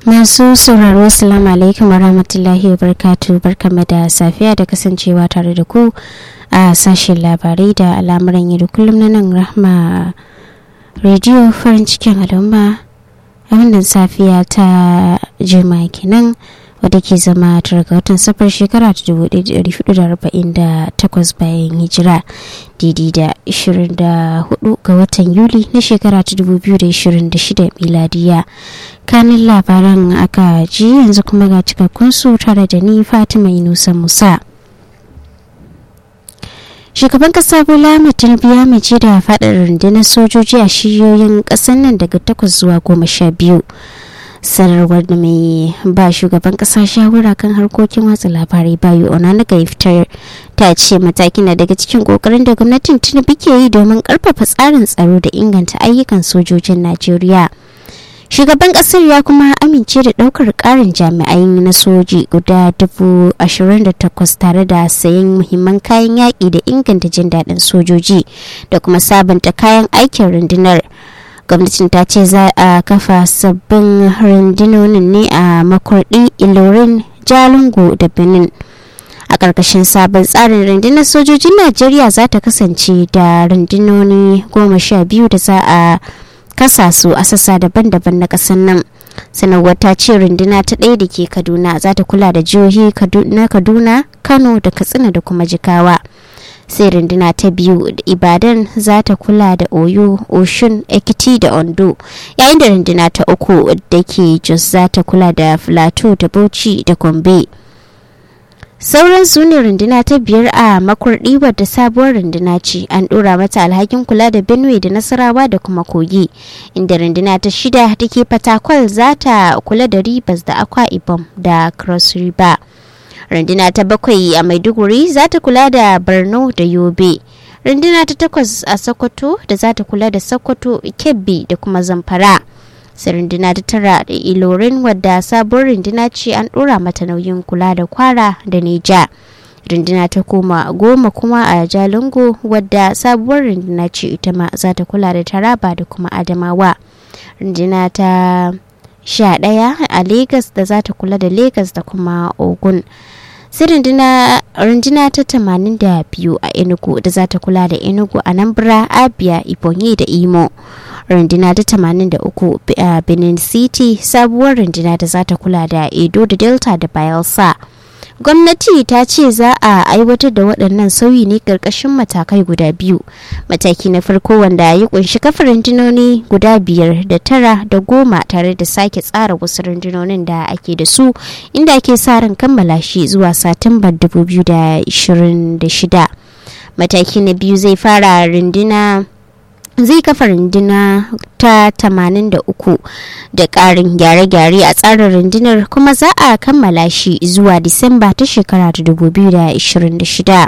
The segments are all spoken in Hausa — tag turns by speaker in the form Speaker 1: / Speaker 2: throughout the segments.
Speaker 1: Masu sauraro Assalamu alaikum warahmatullahi wabarakatuh barkamu da safiya da kasancewa tare da ku a sashen labarai da al'amuran yau da kullum na nan rahma rediyo farin cikin al'umma a wannan safiya ta jima'a kenan wadda ke zama tara ga watan safar shekara ta 1448 bayan hijira didi da 24 ga watan yuli na shekara ta 2026 miladiya kanin labaran aka ji yanzu kuma ga cikakkun su tare da ni fatima inusa musa shugaban kasa bola tinubu ya mace da faɗin rundunar sojoji a shiyoyin ƙasar nan daga takwas zuwa goma sha biyu sanarwar da mai ba shugaban kasa shawara kan harkokin watsa labarai bayu onanuga ya fitar ta ce matakin na daga cikin kokarin da gwamnatin tinubu ke yi domin karfafa tsarin tsaro da inganta ayyukan sojojin najeriya shugaban kasar ya kuma amince da daukar karin jami'ai na soji guda dubu ashirin da takwas tare da sayan muhimman kayan yaƙi da inganta jin daɗin sojoji da kuma sabunta kayan aikin rundunar gwamnatin ta ce za a kafa sabbin rundunonin ne a makwardi ilorin jalingo da benin a ƙarƙashin sabon tsarin rundunar sojojin najeriya za ta kasance da rundunoni goma sha biyu da za a kasa su a sassa daban-daban na ƙasar nan sanarwar ta ce runduna ta ɗaya da ke kaduna za ta kula da jihohi na kaduna kano da katsina da kuma jikawa sai runduna ta biyu ibadan za ta kula da oyo oshun ekiti da ondo yayin da runduna ta uku da ke jos za ta kula da filato da bauchi da gombe sauran su ne runduna ta biyar a makurdi wadda sabuwar runduna ce an dora mata alhakin kula da benue da nasarawa da kuma kogi inda runduna ta shida da ke fatakwal za ta kula da ribas da akwa ibom da cross river runduna ta bakwai a maiduguri za ta kula da borno da yobe runduna ta takwas a sokoto da za ta kula da sokoto kebbi da kuma zamfara sai runduna ta tara da ilorin wadda sabuwar runduna ce an dora mata nauyin kula da kwara da neja runduna ta koma goma kuma a jalingo wadda sabuwar runduna ce ita ma za ta kula da taraba da kuma adamawa runduna ta sha ɗaya a Legas da za ta kula da Legas da kuma Ogun. sai runduna ta tamanin da biyu a Enugu da za ta kula da Enugu a Nambra, Abia, Ibonyi da Imo. Runduna ta tamanin da uku a Benin City sabuwar runduna da za ta kula da Edo da Delta da Bayelsa. gwamnati ta ce za a aiwatar da waɗannan sauyi ne ƙarƙashin matakai guda biyu mataki na farko wanda ya kunshi kafa rundunoni guda biyar da tara da goma tare da sake tsara wasu rundunonin da ake da su inda ake sa ran kammala shi zuwa satumbar 2026 mataki na biyu zai fara runduna zai kafa runduna ta 83 da ƙarin gyare-gyare a tsarin rundunar kuma za a kammala shi zuwa disamba ta shekara ta 2026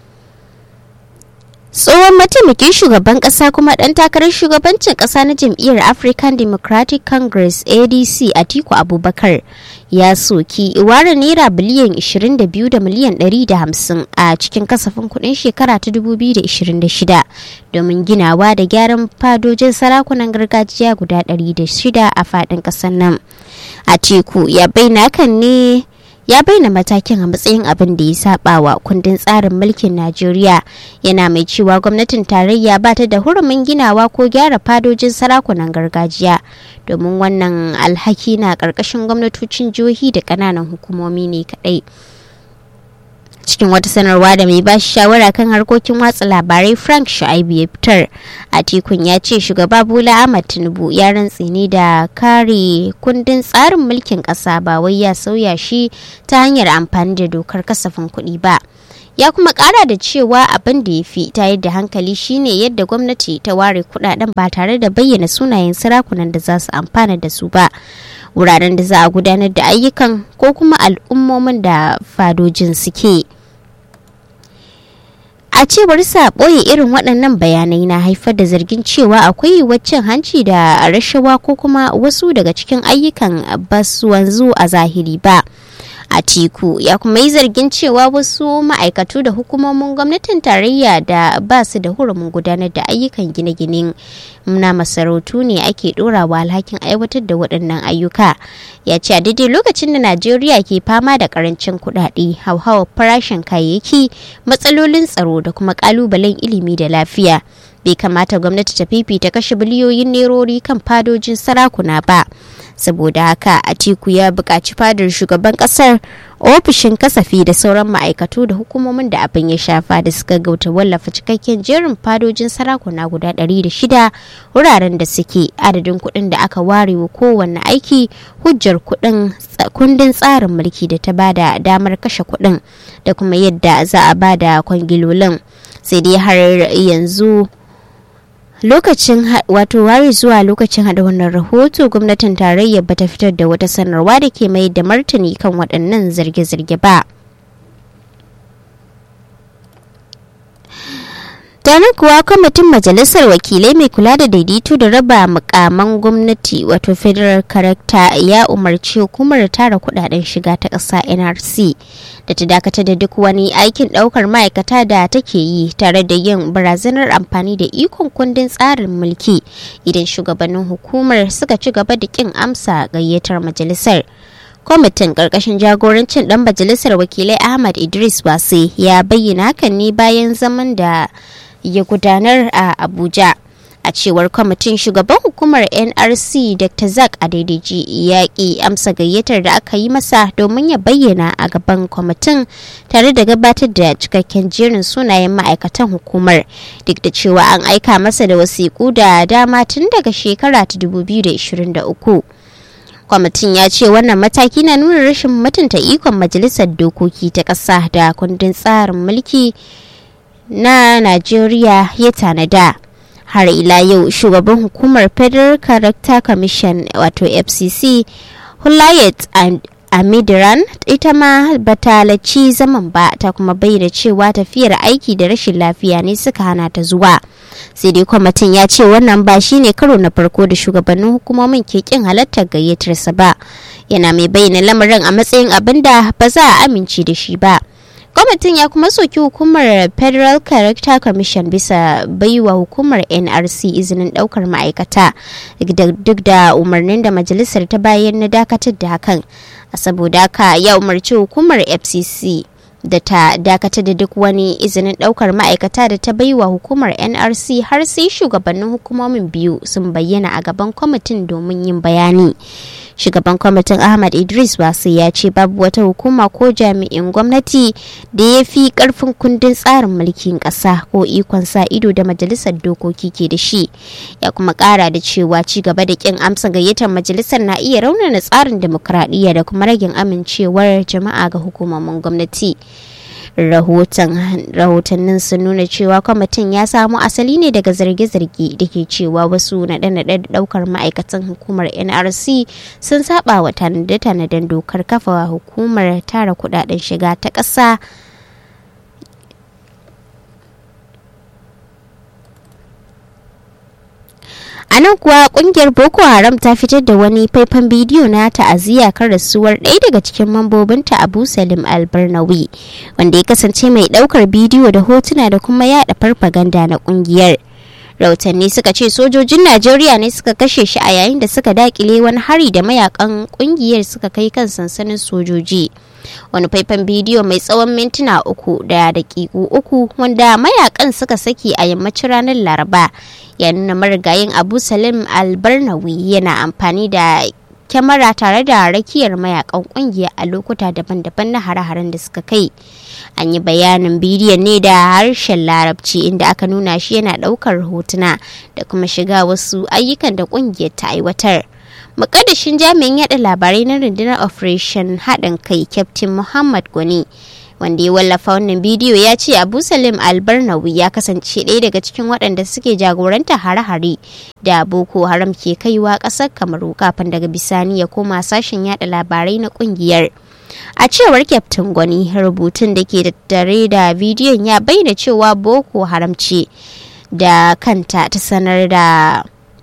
Speaker 1: tsohon mataimakin shugaban kasa kuma dan takarar shugabancin kasa na jam'iyyar african democratic congress adc atiku abubakar ya soki ware naira biliyan 22 da miliyan 150 a cikin kasafin kudin shekara ta 2026 domin ginawa da gyaran fadojin sarakunan gargajiya guda 106 a fadin kasar nan atiku ya bayyana kan ne ya bayyana matakin a matsayin abin da ya saba wa kundin tsarin mulkin najeriya yana mai cewa gwamnatin tarayya ba ta da hurumin ginawa ko gyara fadojin sarakunan gargajiya domin wannan alhaki na ƙarƙashin gwamnatocin jihohi da ƙananan hukumomi ne kaɗai cikin wata sanarwa da mai bashi shawara kan harkokin watsa labarai frank shu'aibu ya fitar a tikun ya ce shugaba bola ahmad tinubu ya rantse ne da kare kundin tsarin mulkin kasa ba wai ya sauya shi ta hanyar amfani da dokar kasafin kuɗi ba ya kuma kara da cewa abin da ya fi ta yadda hankali shine yadda gwamnati ta ware kudaden ba tare da bayyana sunayen sarakunan da za su amfana da su ba wuraren da za a gudanar da ayyukan ko kuma al'ummomin da fadojin suke. a cewar sa ɓoye irin waɗannan bayanai na haifar da zargin cewa akwai waccan hanci da rashawa ko kuma wasu daga cikin ayyukan ba su wanzu a zahiri ba Atiku ya kuma yi zargin cewa wasu ma'aikatu da hukumomin gwamnatin tarayya da ba su da hurumin gudanar da ayyukan gine-ginen na masarautu ne ake ɗorawa alhakin aiwatar da waɗannan ayyuka. Ya ce a daidai lokacin da Najeriya ke fama da karancin kuɗaɗe, hauhawar farashin kayayyaki, matsalolin tsaro da kuma ƙalubalen ilimi da lafiya. Bai kamata gwamnati ta fifita kashe biliyoyin nerori kan fadojin sarakuna ba. saboda haka atiku ya buƙaci fadar shugaban ƙasar ofishin kasafi da sauran ma'aikatu da hukumomin da abin ya shafa da suka gauta wallafa cikakken jerin fadojin sarakuna guda 106 wuraren da suke adadin kuɗin da aka ware wa kowanne aiki hujjar kuɗin kundin tsarin mulki da ta bada damar kashe kuɗin da kuma yadda za a bada kwangilolin sai dai har yanzu lokacin wato ware zuwa lokacin hada wannan rahoto gwamnatin tarayyar bata fitar da wata sanarwa da ke mai da martani kan waɗannan zarge-zarge ba Danin kuwa kwamitin majalisar wakilai mai kula da daidaito da raba mukaman gwamnati wato federal character ya umarci hukumar tara kudaden shiga ta ƙasa nrc da ta dakatar da duk wani aikin ɗaukar ma'aikata da take yi tare da yin barazanar amfani da ikon kundin tsarin mulki idan shugabannin hukumar suka ci gaba da kin amsa gayyatar majalisar. kwamitin karkashin jagorancin dan majalisar wakilai ahmad idris wase ya bayyana hakan ne bayan zaman da ya gudanar a abuja a cewar kwamitin shugaban hukumar nrc dr zak adediji ya ki amsa gayyatar da aka yi masa domin ya bayyana a gaban kwamitin tare da gabatar da cikakken jerin sunayen ma'aikatan hukumar duk da cewa an aika masa da wasiƙu da dama tun daga shekara ta 2023 kwamitin ya ce wannan mataki na nuna rashin mutunta ikon majalisar dokoki ta ƙasa da kundin tsarin mulki na najeriya ya tanada har ila yau shugaban hukumar federal character commission wato fcc hulayet amidiran ita ma bata laci zaman ba ta kuma bayyana cewa tafiyar aiki da rashin lafiya ne suka hana ta zuwa sai dai kwamitin ya ce wannan ba shine karo na farko da shugabannin hukumomin ke kin halartar gayyatarsa ba yana mai bayyana lamarin a matsayin abin da ba za a amince da shi ba kwamitin ya kuma soki hukumar federal character commission bisa baiwa hukumar nrc izinin daukar ma'aikata duk da umarnin da majalisar ta bayan na dakatar da hakan saboda haka ya umarci hukumar fcc da ta dakatar da duk wani izinin daukar ma'aikata da ta baiwa hukumar nrc har sai shugabannin hukumomin biyu sun bayyana a gaban kwamitin domin yin bayani shugaban kwamitin ahmad idris wasu ya ce babu wata hukuma ko jami'in gwamnati da ya fi karfin kundin tsarin mulkin kasa ko ikon sa ido da majalisar dokoki ke da shi ya kuma kara da cewa ci gaba da kin amsa gayyatar majalisar na iya raunana tsarin demokradiyya da kuma ragin amincewar jama'a ga hukumomin gwamnati rahotannin sun nuna cewa kwamitin ya samo asali ne daga zarge-zarge da ke cewa wasu naɗe-naɗe da ɗaukar ma'aikatan hukumar nrc sun saba wa tanade-tanaden dokar kafa hukumar tara kudaden shiga ta ƙasa a nan kuwa kungiyar boko haram ta fitar da wani faifan bidiyo na ta'aziyya kan rasuwar ɗaya daga cikin mambobinta abu salim albarnawi wanda ya kasance mai ɗaukar bidiyo da hotuna da kuma yada farfaganda na kungiyar rahotanni suka ce sojojin najeriya ne suka kashe shi a yayin da suka dakile wani hari da mayakan kungiyar suka kai kan sansanin sojoji wani faifan bidiyo mai tsawon mintuna uku da dakiku uku wanda mayakan suka saki a yammacin ranar laraba ya nuna marigayin abu salim albarnawi yana amfani da kyamara tare da rakiyar mayakan kungiya a lokuta daban-daban na hare-haren da suka kai an yi bayanin bidiyon ne da harshen larabci inda aka nuna shi yana daukar hotuna da kuma shiga wasu ayyukan da kungiyar ta aiwatar mukaddashin jami'in yada labarai na rundunar operation haɗin kai captain muhammad gwani wanda ya wallafa wannan bidiyo ya ce abu salim albarnawi ya kasance ɗaya daga cikin waɗanda suke jagoranta hare-hare da boko haram ke kaiwa ƙasar kamaru kafin daga bisani ya koma sashen yada labarai na ƙungiyar a cewar kyaftin gwani rubutun da ke tattare da bidiyon ya bayyana cewa boko haram ce da kanta ta sanar da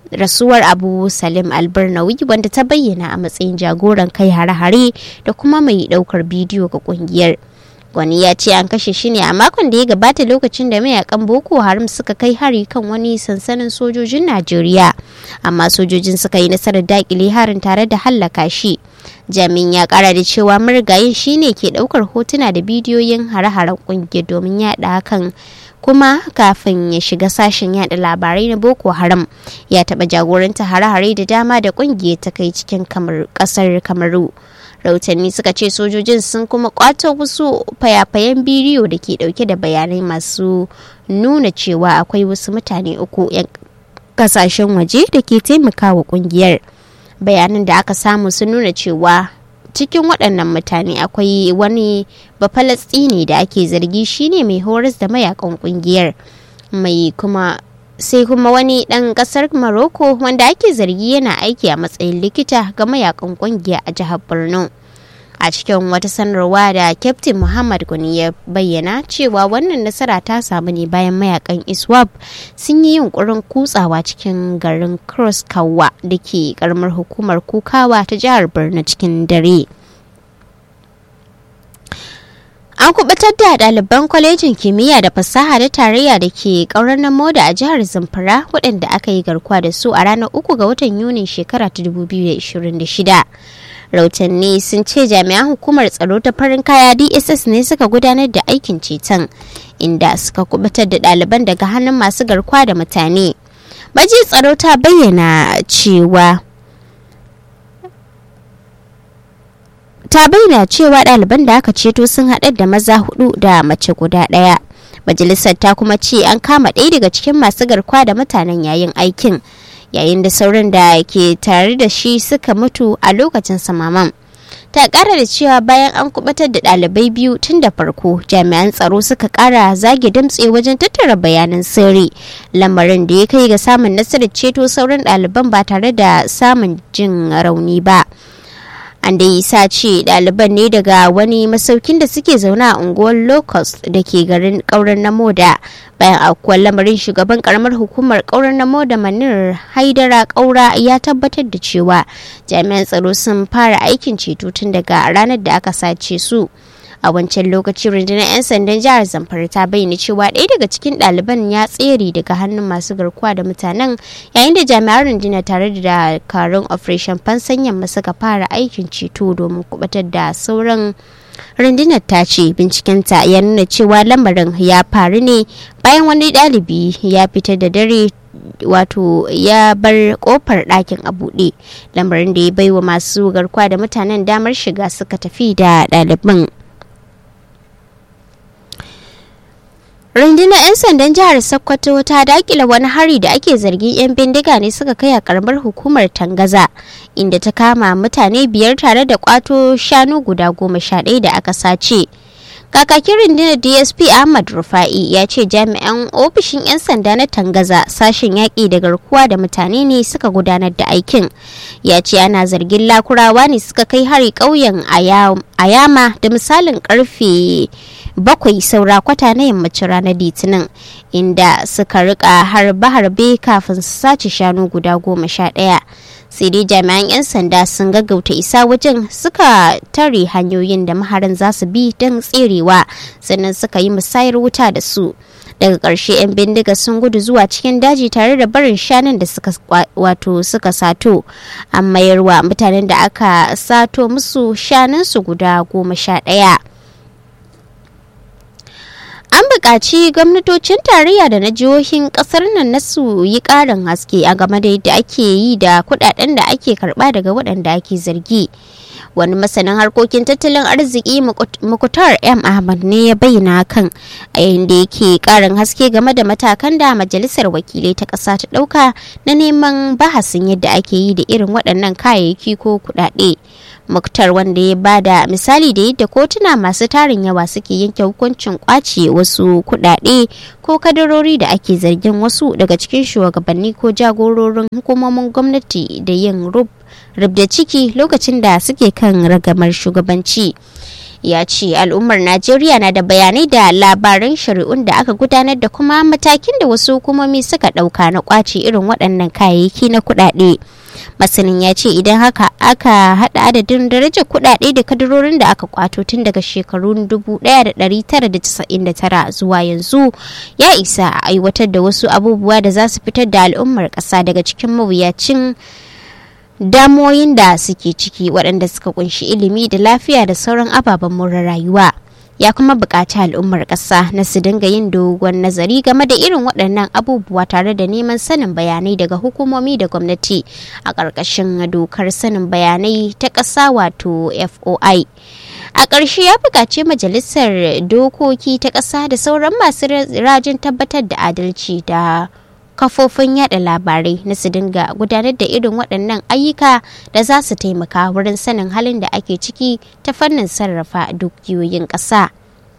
Speaker 1: rasuwar abu salim albarnawi wanda ta bayyana a matsayin jagoran kai hare-hare da kuma mai daukar bidiyo ga kungiyar wani ya ce an kashe shi ne a makon da ya gabata lokacin da mayakan boko haram suka kai hari kan wani sansanin sojojin najeriya amma sojojin suka yi nasarar dakile harin tare da hallaka shi jami'in ya kara da cewa marigayin shine ke daukar hotuna da bidiyoyin hare-haren kungiyar domin yada hakan kuma kafin ya shiga sashen yada labarai na boko haram ya taba jagoranta hare-hare da dama da kungiyar ta kai cikin kasar kamaru rahotanni suka ce sojojin sun kuma kwato wasu fayafayen bidiyo da ke dauke da bayanai masu nuna cewa akwai wasu mutane uku 'yan kasashen waje da ke taimakawa kungiyar bayanan da aka samu sun nuna cewa cikin waɗannan mutane akwai wani bafalastini da ake zargi shine mai horas da mayakan kungiyar mai kuma sai kuma wani ɗan ƙasar Morocco wanda ake zargi yana aiki a matsayin likita ga mayakan kungiya a jihar Borno. A cikin wata sanarwa da Captain Muhammad Guni ya bayyana cewa wannan nasara ta samu ne bayan mayakan ISWAP sun yi yunkurin kutsawa cikin garin Cross Kawa da ke karamar hukumar Kukawa ta jihar Borno cikin dare. An kubutar da ɗaliban kwalejin kimiyya da fasaha da tarayya da ke ƙaurar na moda a jihar Zamfara waɗanda aka yi garkuwa da su a ranar uku ga watan Yunin shekara ta 2026. Rautanni sun ce jami'an hukumar tsaro ta farin kaya DSS ne suka gudanar da aikin ceton inda suka kubutar da ɗaliban daga hannun masu garkuwa da mutane. Baji tsaro ta bayyana cewa ta bayyana cewa ɗaliban da aka ceto sun haɗar da maza hudu da mace guda ɗaya majalisar ta kuma ce an kama ɗaya daga cikin masu garkuwa da mutanen yayin aikin yayin da sauran da ke tare da shi suka mutu a lokacin samaman ta ƙara da cewa bayan an kubatar da ɗalibai biyu tun da farko jami'an tsaro suka ƙara zage damtse wajen tattara bayanan sirri lamarin da ya kai ga samun nasarar ceto sauran ɗaliban ba tare da samun jin rauni ba. an da sa ce ɗaliban ne daga wani masaukin da suke zaune a unguwar locust da ke garin ƙauren na moda bayan aukuwar lamarin shugaban karamar hukumar ƙauren na moda manir haidara ƙaura ya tabbatar da cewa jami'an tsaro sun fara aikin ceto tun daga ranar da aka sace su a wancan lokaci rundunar 'yan sandan jihar zamfara ta bayyana cewa ɗaya daga cikin ɗaliban ya tsere daga hannun masu garkuwa da mutanen yayin da jami'an rundunar tare da dakarun operation fansan yamma suka fara aikin ceto domin kubatar da sauran rundunar ta ce bincikenta ya nuna cewa lamarin ya faru ne bayan wani ɗalibi ya fita da dare wato ya bar kofar ɗakin a buɗe lamarin da ya baiwa masu garkuwa da mutanen damar shiga suka tafi da ɗaliban rundunar 'yan sandan jihar sokoto ta dakila wani hari da ake zargin 'yan bindiga ne suka kai a karamar hukumar tangaza inda ta kama mutane biyar tare da kwato shanu guda goma sha ɗaya da aka sace kakakin rundunar dsp ahmad rufa'i ya ce jami'an ofishin 'yan sanda na tangaza sashen yaƙi da garkuwa da mutane ne suka gudanar da aikin ya ce ana zargin lakurawa ne suka kai hari ƙauyen ayama da misalin karfe bakwai saura kwata na yammacin ranar litinin inda suka rika harbe-harbe kafin su sace shanu guda goma sha ɗaya sai dai jami'an 'yan sanda sun gaggauta isa wajen suka tare hanyoyin da maharan za su bi don tserewa sannan suka yi musayar wuta da su daga ƙarshe 'yan bindiga sun gudu zuwa cikin daji tare da barin shanun da suka wato suka sato an mayarwa mutanen da aka sato musu shanunsu guda goma sha ɗaya an buƙaci gwamnatocin tarayya da na jihohin ƙasar nan na su yi ƙarin haske a game da yadda ake yi da kuɗaɗen da ake karɓa daga waɗanda ake zargi wani masanin harkokin tattalin arziki mukutar m ahmad ne ya bayyana kan a yayin da yake ƙarin haske game da matakan da majalisar wakilai ta ƙasa ta ɗauka na neman bahasin yadda ake yi da irin waɗannan kayayyaki ko kuɗaɗe muktar wanda ya bada misali da yadda kotuna masu tarin yawa suke yanke hukuncin kwace wasu kudade ko kadarori da ake zargin wasu daga cikin shugabanni ko jagororin hukumomin gwamnati da yin rub da ciki lokacin da suke kan ragamar shugabanci ya ce al'ummar najeriya na da bayanai da labaran shari'un da aka gudanar da kuma matakin da wasu hukumomi suka ɗauka na kwace irin waɗannan kayayyaki na kuɗaɗe masanin ya ce idan haka aka haɗa adadin darajar kuɗaɗe da kadarorin da aka kwato tun daga shekarun 1999 zuwa yanzu ya isa a aiwatar da wasu abubuwa da za su fitar da al'ummar ƙasa daga cikin mawuyacin damoyin da suke ciki waɗanda suka kunshi ilimi da lafiya da sauran ababen more rayuwa ya kuma buƙaci al'ummar ƙasa na su dinga yin dogon nazari game da irin waɗannan abubuwa tare da neman sanin bayanai daga hukumomi da gwamnati a ƙarƙashin dokar sanin bayanai ta ƙasa wato foi a ƙarshe ya buƙaci majalisar dokoki ta ƙasa da sauran masu rajin tabbatar da adalci da kafofin yada labarai na su dinga gudanar da irin waɗannan ayyuka da za su taimaka wurin sanin halin da ake ciki ta fannin sarrafa dukiyoyin ƙasa.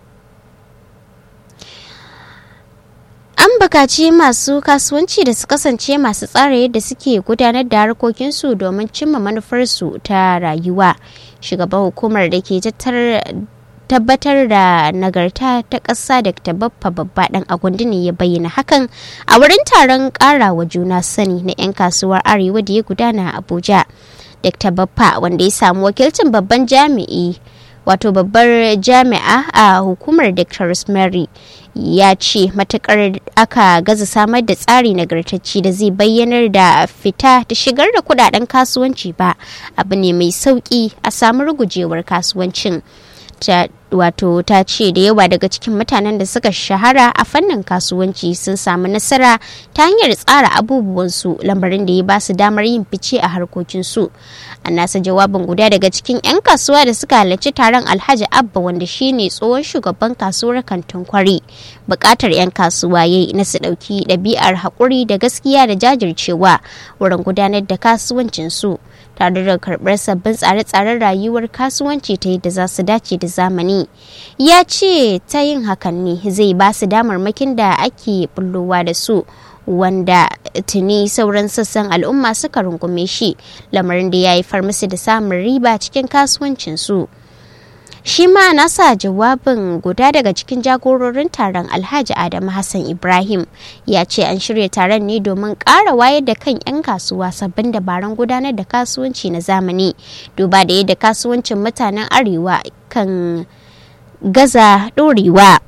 Speaker 1: An bukaci masu kasuwanci da su kasance masu tsara yadda suke gudanar da harkokinsu domin cimma manufarsu ta rayuwa. Shugaban hukumar da ke tabbatar da nagarta ta ƙasa da ta baffa babba ɗan agundi ne ya bayyana hakan a wurin taron ƙarawa juna sani na 'yan kasuwar arewa da ya gudana a abuja dr baffa wanda ya samu wakilcin babban jami'i wato babbar jami'a a hukumar dr rosemary ya ce matukar aka gaza samar da tsari nagartacci da zai bayyanar da fita da shigar da kudaden kasuwanci ba abu ne mai sauki a samu rugujewar kasuwancin ta wato ta ce da yawa daga cikin mutanen da suka shahara a fannin kasuwanci sun samu nasara ta hanyar tsara abubuwansu lambarin da ya ba su damar yin fice a harkokinsu a nasa jawabin guda daga cikin 'yan kasuwa da suka halarci taron alhaji abba wanda shine tsohon shugaban kasuwar kantin kwari bukatar 'yan kasuwa ya yi na su ɗauki ɗabi'ar haƙuri da gaskiya da jajircewa wurin gudanar da kasuwancinsu tare da karɓar sabbin tsare-tsaren rayuwar kasuwanci ta yadda za su dace da zamani ya ce ta yin hakan ne zai ba su damarmakin da ake bullowa da su wanda tuni sauran sassan al'umma suka rungume shi lamarin da ya haifar musu da samun riba cikin kasuwancinsu. shi ma nasa jawabin guda daga cikin jagororin taron alhaji adamu hassan ibrahim ya ce an shirya taron ne domin ƙara wayar da kan 'yan kasuwa sabbin dabarun gudanar da kasuwanci na zamani duba da yadda kasuwancin mutanen arewa kan gaza ɗorewa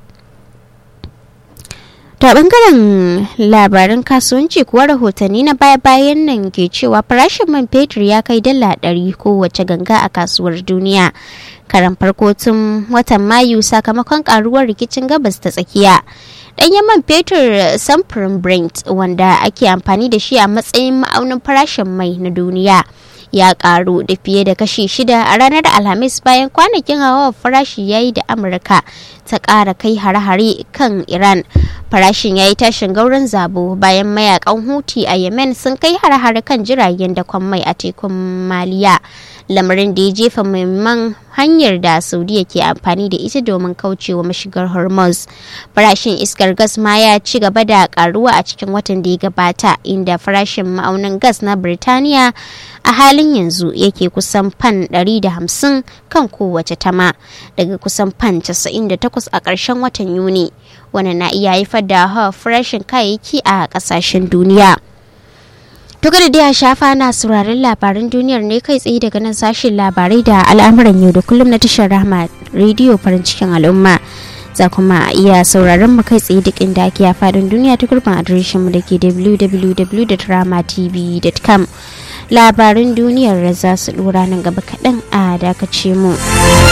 Speaker 1: ta bangaren labaran kasuwanci kuwa rahotanni na baya-bayan nan ke cewa farashin man fetur ya kai dala ɗari kowace ganga a kasuwar duniya karan farko tun watan mayu sakamakon karuwar rikicin gabas ta tsakiya ɗanyen man fetur samfurin brent wanda ake amfani da shi a matsayin ma'aunin farashin mai na duniya ya karu da fiye da kashi shida a ranar alhamis bayan kwanakin hawa farashi ya yi da amurka ta ƙara kai hare-hare kan iran farashin ya yi tashin gauran zabo bayan mayakan huti a yemen sun kai hare-hare kan jiragen da mai a tekun maliya lamarin da ya jefa muhimman hanyar da saudiya ke amfani da ita domin kaucewa mashigar hormuz farashin iskar gas ma ya ci gaba da karuwa a cikin watan da ya gabata inda farashin ma'aunin gas na birtaniya a halin yanzu yake kusan fan 150 kan kowace tama daga kusan fan 98 a ƙarshen watan yuni wani na iya haifar da hawa farashin kayayyaki a ƙasashen duniya To da dai a shafa na sauraron labaran duniyar ne kai tsaye daga nan sashen labarai da al'amuran yau da kullum na tashar rahama rediyo farin cikin al'umma. Za kuma iya sauraron mu kai tsaye duk inda ake a fadin duniya ta gurbin adireshin mu da ke www.dramatv.com. Labaran duniyar za su dora nan gaba kaɗan a dakace mu.